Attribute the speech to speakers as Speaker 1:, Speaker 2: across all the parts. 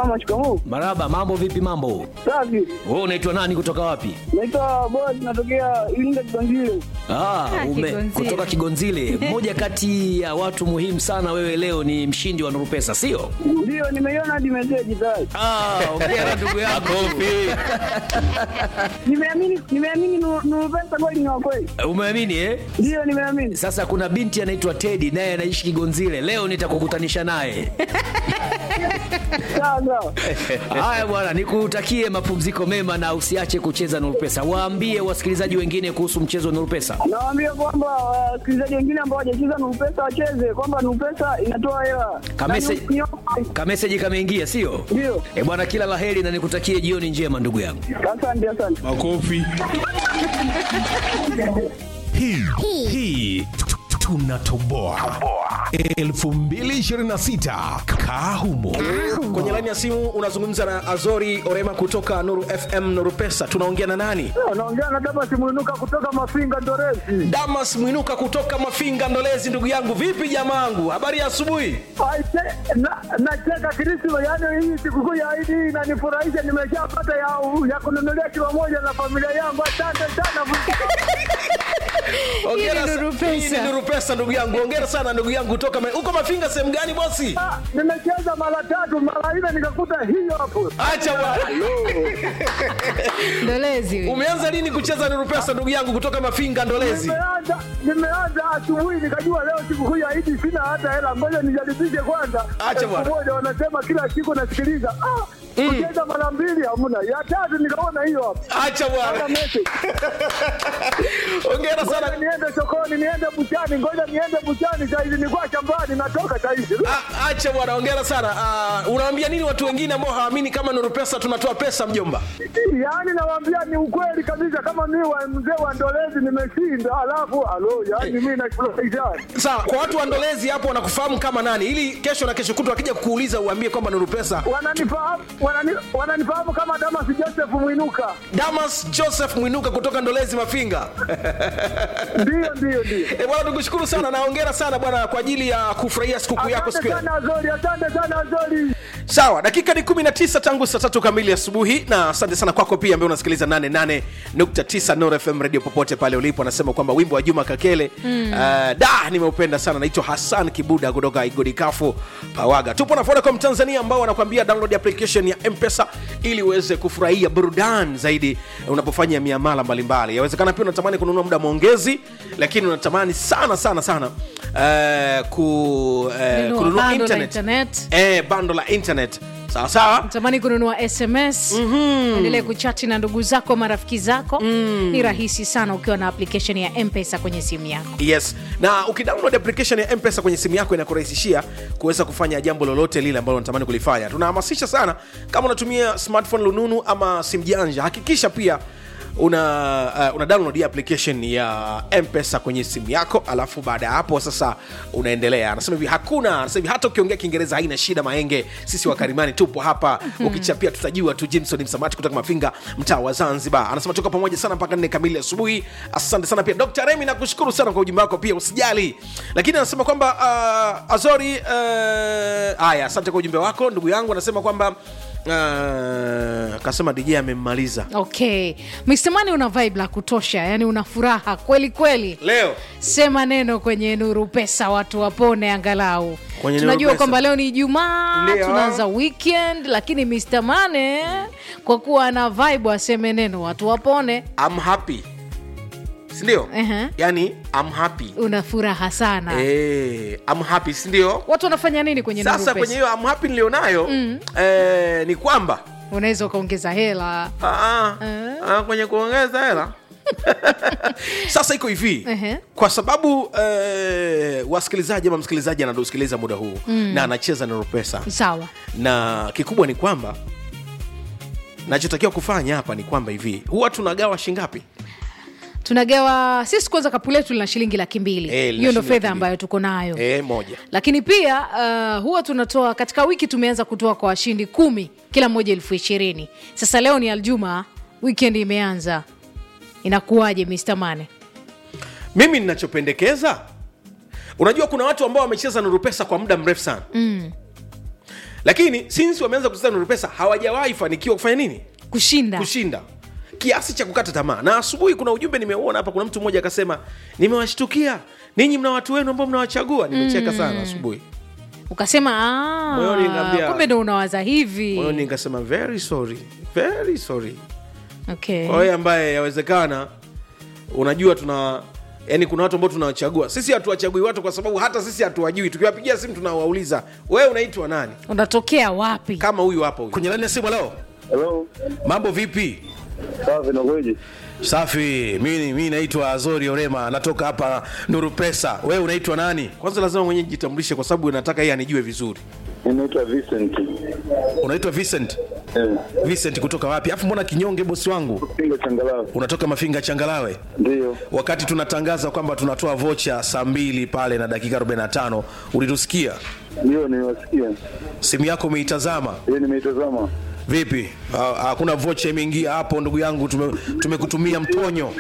Speaker 1: Mama, shikamoo.
Speaker 2: Maraba, mambo vipi? Mambo
Speaker 1: Safi.
Speaker 2: wewe, unaitwa nani? Kutoka wapi?
Speaker 1: Naitwa Boaz, natokea Iringa Kiganzile.
Speaker 2: Ah, ume,
Speaker 3: Kigonzile.
Speaker 2: kutoka Kigonzile. Mmoja kati ya watu muhimu sana, wewe leo ni mshindi wa Nuru Pesa, sio?
Speaker 1: Ndio, nimeiona hadi meseji tayari.
Speaker 2: Ah, ongea ndugu yako.
Speaker 1: Nimeamini, nimeamini Nuru Nuru Pesa kweli ni wa kweli.
Speaker 2: Umeamini eh?
Speaker 1: Ndio, nimeamini.
Speaker 2: Sasa kuna binti anaitwa Teddy naye anaishi Kigonzile. Leo nitakukutanisha naye.
Speaker 1: Sawa sawa.
Speaker 2: Haya bwana, nikutakie mapumziko mema na usiache kucheza Nuru Pesa. Waambie wasikilizaji wengine kuhusu mchezo wa Nuru Pesa.
Speaker 1: Nawaambia kwamba wasikilizaji wengine ambao hawajacheza Nuru Pesa wacheze, kwamba Nuru Pesa inatoa hela.
Speaker 2: Kamese-
Speaker 1: Na ni- ni-
Speaker 2: Kameseji kameingia, sio?
Speaker 1: Ndio.
Speaker 2: Eh bwana, kila laheri na nikutakie jioni njema ndugu yangu.
Speaker 1: Asante, asante.
Speaker 4: Makofi.
Speaker 5: hii hii tunatoboa 2026 kaa humo
Speaker 6: kwenye laini ya simu unazungumza na azori orema kutoka nuru fm nuru pesa tunaongea na nani
Speaker 1: Naongea na Damas Mwinuka kutoka Mafinga Ndorezi.
Speaker 6: damas mwinuka kutoka mafinga ndolezi ndugu yangu vipi jamaangu habari ya asubuhi
Speaker 1: Aise, na- Nacheka Krisma, yaani hii sikukuu ya Idi inanifurahisha. Nimeshapata ya, ya kununulia kilo moja na familia yangu. Asante sana.
Speaker 6: Hongera
Speaker 3: Hii ni
Speaker 6: sa-
Speaker 3: Nuru Pesa.
Speaker 6: hii ni nuru pesa ndugu yangu ongera sana ndugu yangu kutoka ma- uko mafinga sehemu gani bosi
Speaker 1: Ah, Nimecheza mara tatu mara nne nikakuta hiyo hapo.
Speaker 6: acha bwana
Speaker 3: ndolezi huyu.
Speaker 6: umeanza lini kucheza nuru pesa ndugu yangu kutoka mafinga ndolezi
Speaker 1: Nimeanza nimeanza asubuhi nikajua leo sikukuu ya Idi sina hata hela, ngoja nijaribishe kwanza.
Speaker 6: Acha
Speaker 1: Elfu
Speaker 6: bwana.
Speaker 1: moja wanasema kila siku nasikiliza. Ah, kucheza mara mbili hamna, ya tatu nikaona hiyo hapo.
Speaker 6: acha
Speaker 1: Hata
Speaker 6: bwana
Speaker 1: message.
Speaker 6: ongera
Speaker 1: Ngoja
Speaker 6: sana
Speaker 1: niende sokoni, niende buchani, ngoja niende buchani saizi, nilikuwa shambani, natoka saizi.
Speaker 6: Ah, acha bwana ongera sana Ah, unawaambia nini watu wengine ambao hawaamini kama nuru pesa tunatoa pesa mjomba
Speaker 1: Yaani nawaambia ni ukweli kabisa, kama mimi wa mzee wa Ndolezi nimeshinda, alafu alo, yaani mimi nafurahisha.
Speaker 6: sawa kwa watu wandolezi hapo wanakufahamu kama nani ili kesho na kesho kutu akija kukuuliza uambie kwamba nuru pesa
Speaker 1: Wananifahamu wanani, wananifahamu kama Damas Joseph Mwinuka.
Speaker 6: damas joseph mwinuka kutoka ndolezi mafinga
Speaker 1: Ndio, ndio, ndio.
Speaker 6: e bwana tukushukuru sana na ongera sana bwana kwa ajili ya kufurahia sikukuu yako siku
Speaker 1: Asante
Speaker 6: ya
Speaker 1: sana Azori, asante sana Azori.
Speaker 6: sawa dakika ni 19 tangu saa tatu kamili asubuhi na asante sana kwako pia ambaye unasikiliza 88.9 Nuru fm radio popote pale ulipo anasema kwamba wimbo wa juma kakele mm. uh, da nimeupenda sana naitwa hassan kibuda kutoka igodikafu pawaga tupo na vodacom tanzania ambao wanakuambia download application ya mpesa ili uweze kufurahia burudani zaidi unapofanya miamala mbalimbali yawezekana pia unatamani kununua muda maongezi lakini unatamani sana sana sana uh, ku, uh,
Speaker 3: Nunua
Speaker 6: kununua
Speaker 3: bando la
Speaker 6: internet,
Speaker 3: internet.
Speaker 6: Eh, bando la internet sawa sawa
Speaker 3: tamani kununua sms mm-hmm. endelee kuchati na ndugu zako marafiki zako mm. ni rahisi sana ukiwa na application ya mpesa kwenye simu yako
Speaker 6: yes na ukidownload application ya mpesa kwenye simu yako inakurahisishia kuweza kufanya jambo lolote lile ambalo unatamani kulifanya tunahamasisha sana kama unatumia smartphone lununu ama simu janja hakikisha pia una, uh, una download hii application ya mpesa kwenye simu yako alafu baada ya hapo sasa unaendelea anasema hivi hakuna anasema hivi hata ukiongea kiingereza haina shida maenge sisi wakarimani tupo hapa ukichapia tutajua tu jimson msamati kutoka mafinga mtaa wa zanzibar anasema tuko pamoja sana mpaka nne kamili asubuhi asante sana pia dr remi nakushukuru sana kwa ujumbe wako pia usijali lakini anasema kwamba uh, azori uh, haya asante kwa ujumbe wako ndugu yangu anasema kwamba uh, akasema dj amemmaliza
Speaker 3: okay mstemani una vibe la kutosha yani una furaha kweli kweli
Speaker 6: leo
Speaker 3: sema neno kwenye nuru pesa watu wapone angalau
Speaker 6: Kwenye Nuru
Speaker 3: tunajua
Speaker 6: Pesa.
Speaker 3: kwamba leo ni ijumaa
Speaker 6: Ndio.
Speaker 3: tunaanza weekend lakini Mr. mane kwa kuwa ana vibe aseme neno watu wapone
Speaker 6: I'm happy sindio
Speaker 3: Ehe.
Speaker 6: yani I'm happy
Speaker 3: una furaha sana
Speaker 6: Eh, I'm happy sindio
Speaker 3: watu wanafanya nini kwenye
Speaker 6: sasa
Speaker 3: nuru
Speaker 6: kwenye
Speaker 3: pesa
Speaker 6: hiyo I'm happy nilionayo mm. eh, ni kwamba
Speaker 3: unaweza ukaongeza hela
Speaker 6: ah, ah,
Speaker 3: Eh.
Speaker 6: ah, kwenye kuongeza hela sasa iko hivi
Speaker 3: Ehe.
Speaker 6: kwa sababu eh, wasikilizaji ama msikilizaji anatusikiliza muda huu mm. na anacheza na pesa
Speaker 3: sawa
Speaker 6: na kikubwa ni kwamba nachotakiwa kufanya hapa ni kwamba hivi huwa tunagawa shingapi
Speaker 3: tunagawa sisi kwanza kapu letu lina shilingi laki mbili
Speaker 6: Eh, lina
Speaker 3: hiyo ndo
Speaker 6: shilingi
Speaker 3: fedha
Speaker 6: laki
Speaker 3: ambayo tuko nayo
Speaker 6: e, moja
Speaker 3: lakini pia uh, huwa tunatoa katika wiki tumeanza kutoa kwa washindi kumi kila mmoja elfu ishirini sasa leo ni aljuma weekend imeanza inakuwaje Mr. mane
Speaker 6: mimi ninachopendekeza unajua kuna watu ambao wamecheza nuru pesa kwa muda mrefu sana mm. lakini since wameanza kucheza nuru pesa hawajawahi fanikiwa kufanya nini
Speaker 3: kushinda
Speaker 6: kushinda kiasi cha kukata tamaa na asubuhi kuna ujumbe nimeuona hapa kuna mtu mmoja akasema nimewashtukia ninyi mna watu wenu ambao mnawachagua nimecheka sana asubuhi
Speaker 3: ukasema
Speaker 6: Moyoni
Speaker 3: "Ah,
Speaker 6: nikaambia-
Speaker 3: kumbe ndo unawaza hivi
Speaker 6: moyoni nikasema very sorry very sorry
Speaker 3: okay.
Speaker 6: kwa wewe ambaye yawezekana unajua tuna yani kuna watu ambao tunawachagua sisi hatuwachagui watu kwa sababu hata sisi hatuwajui tukiwapigia simu tunawauliza wewe unaitwa nani
Speaker 3: unatokea wapi
Speaker 6: kama huyu hapa huyu
Speaker 2: kwenye laini ya simu leo
Speaker 4: Hello,
Speaker 2: mambo vipi
Speaker 4: safi nakueje?
Speaker 2: safi mi mi naitwa azori orema natoka hapa nuru pesa wewe unaitwa nani
Speaker 6: kwanza lazima mwenyewe jitambulishe kwa sababu nataka yeye anijue vizuri
Speaker 4: Ninaitwa Vincent.
Speaker 2: unaitwa vincent
Speaker 4: Eh,
Speaker 2: vincent kutoka wapi afu mbona kinyonge bosi wangu
Speaker 4: Pinga changalawe.
Speaker 2: unatoka mafinga changalawe
Speaker 4: Ndio.
Speaker 2: wakati tunatangaza kwamba tunatoa vocha saa mbili pale na dakika 45 ulitusikia
Speaker 4: Ndio niwasikia.
Speaker 2: simu yako umeitazama
Speaker 4: Yeye nimeitazama.
Speaker 2: vipi Ha- hakuna vocha imeingia hapo ndugu yangu tume- tumekutumia mtonyo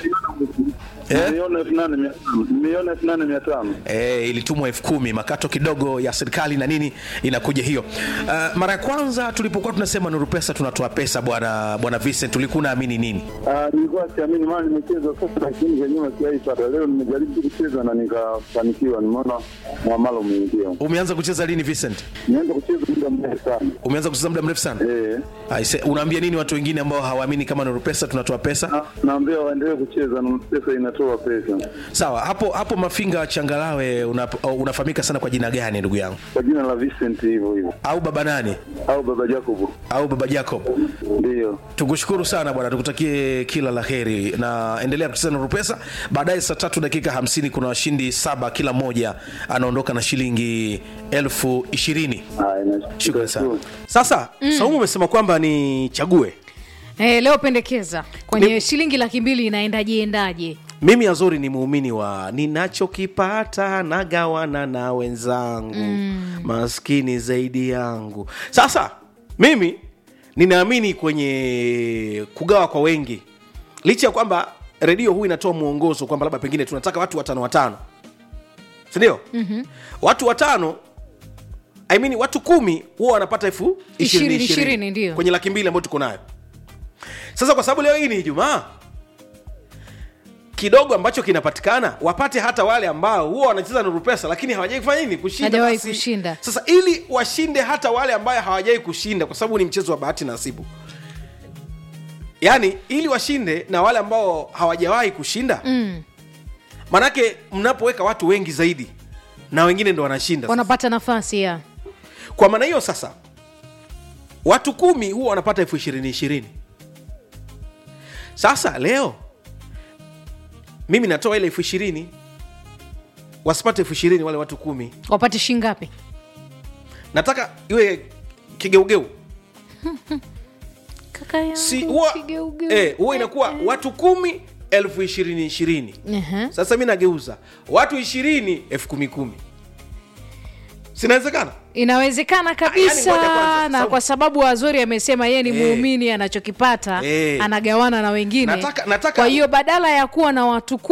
Speaker 2: Eh?
Speaker 4: Nimeona elfu nane mia tano. Nimeona elfu nane mia tano.
Speaker 2: E, ilitumwa elfu kumi makato kidogo ya serikali na nini inakuja hiyo uh, mara ya kwanza tulipokuwa tunasema nuru pesa tunatoa pesa bwana bwana Vincent ulikuwa unaamini nini
Speaker 4: Ah, nilikuwa siamini maana nimecheza sasa lakini za nyuma sijaipata. Leo nimejaribu kucheza na nikafanikiwa. Nimeona mwamalo umeingia.
Speaker 2: umeanza kucheza lini Vincent
Speaker 4: Nianza kucheza muda mrefu sana.
Speaker 2: umeanza kucheza muda mrefu sana
Speaker 4: Eh.
Speaker 2: Aise, unaambia nini watu wengine ambao hawaamini kama nuru pesa tunatoa pesa
Speaker 4: Na- Naambia waendelee kucheza na pesa inatoa pesa.
Speaker 2: sawa hapo hapo mafinga changalawe una, unafahamika sana kwa jina gani ndugu yangu
Speaker 4: Kwa jina la Vincent hivyo hivyo.
Speaker 2: au baba nani
Speaker 4: Au baba Jacob.
Speaker 2: au baba Jacob
Speaker 4: Ndio.
Speaker 2: tukushukuru sana bwana tukutakie kila la heri na endelea kucheza na rupesa baadaye saa tatu dakika hamsini kuna washindi saba kila mmoja anaondoka na shilingi elfu ishirini
Speaker 4: Haya, nashukuru.
Speaker 2: Shukrani sana.
Speaker 6: sasa mm. saumu umesema kwamba nichague
Speaker 3: Eh, leo pendekeza kwenye shilingi laki mbili inaendaje endaje
Speaker 6: mimi azori ni muumini wa ninachokipata nagawana na wenzangu mm. maskini zaidi yangu sasa mimi ninaamini kwenye kugawa kwa wengi licha ya kwamba redio huu inatoa mwongozo kwamba labda pengine tunataka watu watano watano sindio mm-hmm. watu watano I mean, watu kumi huwa wanapata elfu ishirini
Speaker 3: Ishirini,
Speaker 6: ishirini
Speaker 3: ishirini, ndio.
Speaker 6: kwenye laki mbili ambayo tuko nayo sasa kwa sababu leo hii ni ijumaa kidogo ambacho kinapatikana wapate hata wale ambao huwa wanacheza nuru pesa lakini hawajai kufanya nini kushinda
Speaker 3: Hajawahi
Speaker 6: basi.
Speaker 3: kushinda.
Speaker 6: sasa ili washinde hata wale ambayo hawajai kushinda kwa sababu ni mchezo wa bahati nasibu yaani ili washinde na wale ambao hawajawahi kushinda
Speaker 3: mm.
Speaker 6: manake mnapoweka watu wengi zaidi na wengine ndo wanashinda sasa.
Speaker 3: wanapata nafasi ya
Speaker 6: kwa maana hiyo sasa watu kumi huwa wanapata elfu ishirini ishirini sasa leo mimi natoa ile elfu ishirini wasipate elfu ishirini wale watu kumi
Speaker 3: wapate shingapi
Speaker 6: nataka iwe kigeugeu
Speaker 3: kaka yangu
Speaker 6: si huwa
Speaker 3: kigeugeu.
Speaker 6: eh, huwa inakuwa watu kumi elfu ishirini ishirini
Speaker 3: Ehe.
Speaker 6: sasa mi nageuza watu ishirini elfu kumi kumi sinawezekana
Speaker 3: inawezekana
Speaker 6: Ah,
Speaker 3: kabisa
Speaker 6: yani ngoja kwanza,
Speaker 3: na
Speaker 6: sababu-
Speaker 3: kwa sababu azori amesema yeye ni
Speaker 6: Eh.
Speaker 3: muumini anachokipata
Speaker 6: Eh.
Speaker 3: anagawana na wengine
Speaker 6: Nataka- nataka-
Speaker 3: kwa hiyo badala ya kuwa na watu